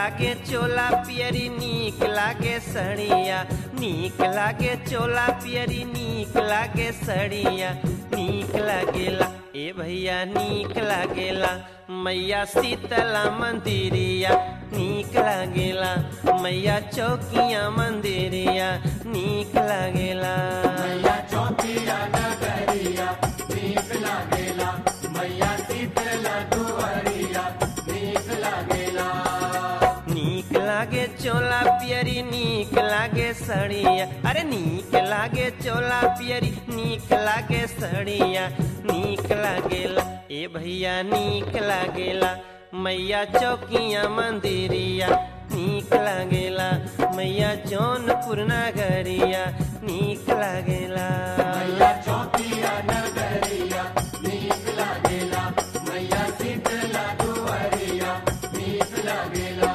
लागे चोला पियरी नीक लागे सड़िया नीक लागे चोला पियरी नीक लागे सड़िया नीक लागेला ए भैया नीक लागेला मैया शीतला मंदिरिया नीक लागेला मैया चौकिया मंदिरिया नीक लागेला मैया चौकिया नगरिया नीक लागेला मैया शीतला दुआरिया नीक लागेला नीक लागे चोला पियरी नीक लागे सड़िया अरे नीक लागे चोला पियरी नीक लागे सड़िया नीक लागेला ए भैया नीक लागेला मैया चौकिया मंदिरिया नीक लागेला मैया जौनपुर नगरिया नीक लागेला मैया चौकिया नगरिया नीक लागेला मैया शीतला दुआरिया नीक लागेला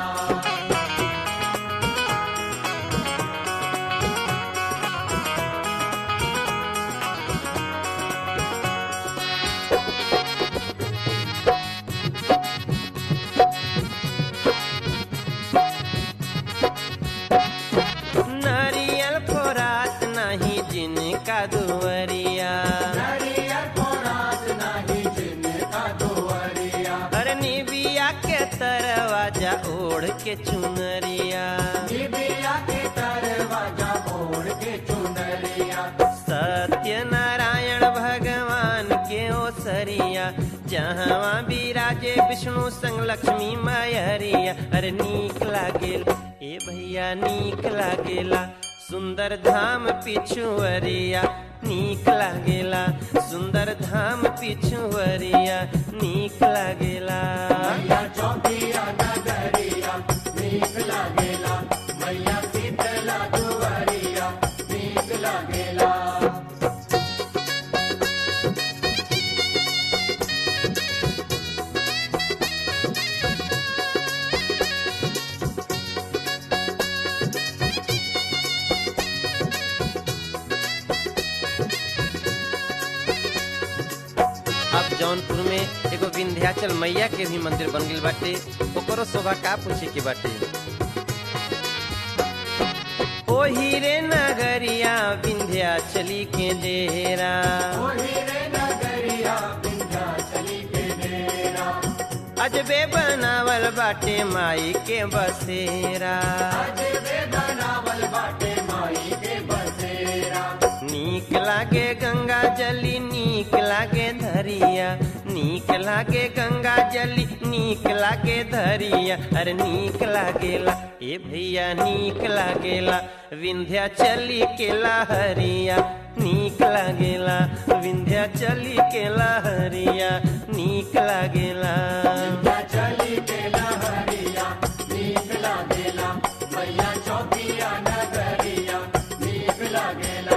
नारियल फोरात नहीं जिनका दुवरिया नरियर फोरात नाही जिनका दुआरिया अरे निबिया के तरवाजा ओढ़ के चुनरिया निबिया के दरवाजा ओढ़ के चुनरिया सत्य नारायण भगवान के ओसरिया जहाँ विराजे विष्णु संग लक्ष्मी मैहरिया अरे नीक लागेल ए भैया नीक लागेला सुंदर धाम पिछुअरिया नीक लागेला सुंदर धाम पिछुअरिया नीक लागेला मैया चौकिया नगरिया नीक लागेला मैया शीतला दुआरिया नीक लागेला अब जौनपुर में एगो विंध्याचल मैया के भी मंदिर बन गइल बाटे ओकरो शोभा का पूछे के बाटे ओ हीरे नगरिया विंध्याचली के डेरा ओही रे नगरिया विंध्याचली के डेरा अजबे बनावल बाटे माई के बसेरा अजबे बनावल बाटे माई के बसेरा नीक लागे गंगा जली नीक लागे धरिया नीक लागे गंगा जली नीक लागे धरिया अरे नीक लागेला ए भैया नीक लागेला विंध्या चली के लहरिया नीक लागेला विंध्या चली के लहरिया नीक लागेला विंध्याचली के लहरिया नीक लागेला मैया चौकिया नगरिया नीक लागेला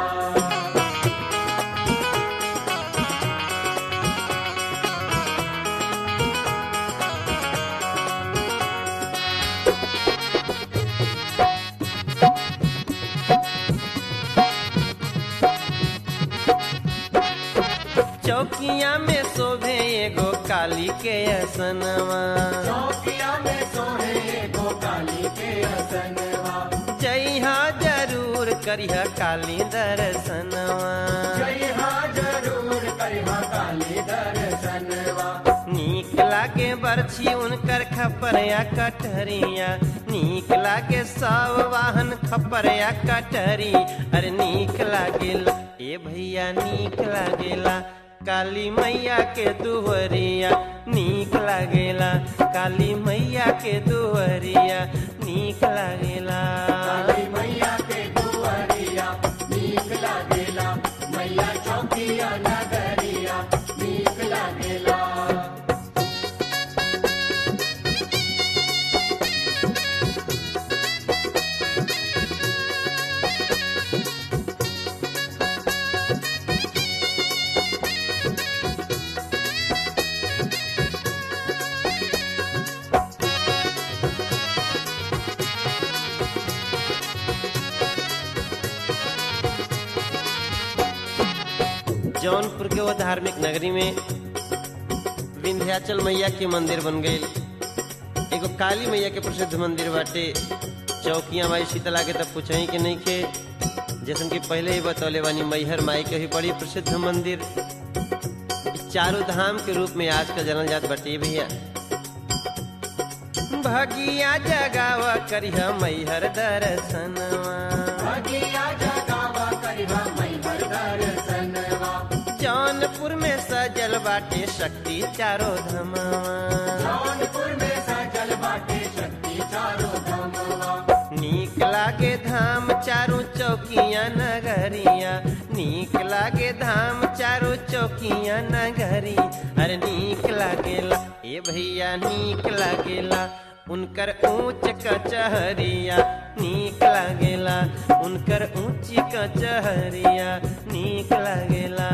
चौकिया में शोभे एगो काली के असनवा चौकिया में सोहे गो काली के असनवा जइहा जरूर करिह काली दर्शनवा जय हाँ जरूर करिहा काली दर्शनवा नीक लागे बरछी उनकर खपरिया कटहरिया नीक लागे सब वाहन खपरिया कटहरी अरे नीक लागेला ए भैया नीक लागेला काली मैया के दुहरिया नीक लागेला काली मैया के दुहरिया नीक लागेला काली मैया के दुआरिया नीक लागेला मैया चौकिया नगरिया नीक लागेला जौनपुर के वो धार्मिक नगरी में विंध्याचल मैया के मंदिर बन गई एगो काली मैया के प्रसिद्ध मंदिर बाटे चौकिया माई शीतला के तब पूछही के नहीं के जैसन कि पहले ही बतौले बानी मैहर माई के भी बड़ी प्रसिद्ध मंदिर इ चारों धाम के रूप में आज का जनल जात बाटे भैया भगिया जगावा करिहा मैहर दर्शनवा भगिया जगावा करिहा मैहर दर्शनवा जौनपुर में सजल बाटे शक्ति चारो धमवा जौनपुर में सजल बाटे शक्ति चारो धमवा नीक लागे धाम चारू चौकिया नगरिया नीक लागे धाम चारू चौकिया नगरी अरे नीक लागेला ए भैया नीक लागेला उनकर ऊंच कचहरिया नीक लागेला उनकर ऊंची कचहरिया नीक लागेला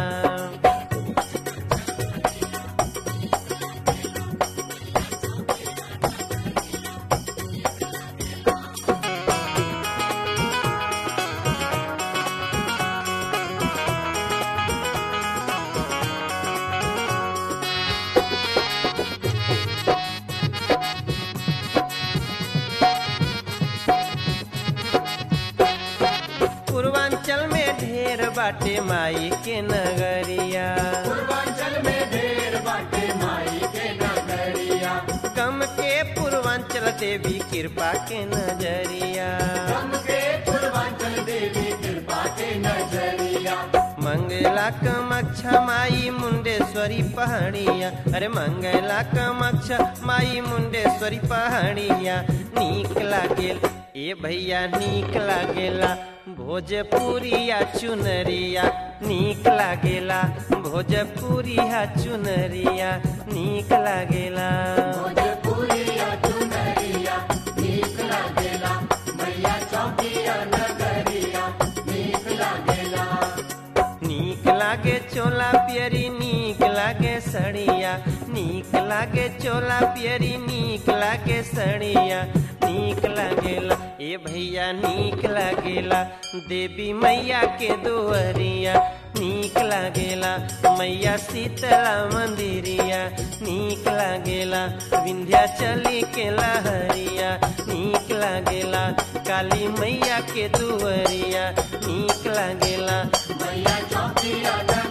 पूर्वांचल में ढेर बाटे माई के नगरिया पूर्वांचल में ढेर बाटे माई के नगरिया कम के पूर्वांचल देवी कृपा के नजरिया हम के पूर्वांचल देवी कृपा के नजरिया मंगला कमक्षा माई मुंडेश्वरी पहाड़िया अरे मंगला कमक्षा माई मुंडेश्वरी पहाड़िया नीक लागेल ए भैया नीक लागेला भोजपुरिया चुनरिया नीक लागेला भोजपुरिया चुनरिया नीक लागेला भोजपुरिया चुनरिया नीक लागेला मैया चौकिया नगरिया नीक लागेला नीक लागे चोला पियरी नीक लागे सड़िया नीक लागे चोला पियरी नीक लागे सड़िया नीक लागेला ए भैया नीक लागेला देवी मैया के दुअरिया नीक लागेला मैया शीतला मंदिरिया नीक लागेला विंध्याचली के लहरिया नीक लागेला काली मैया के दुअरिया नीक लागेला मैया चौकिया नगरिया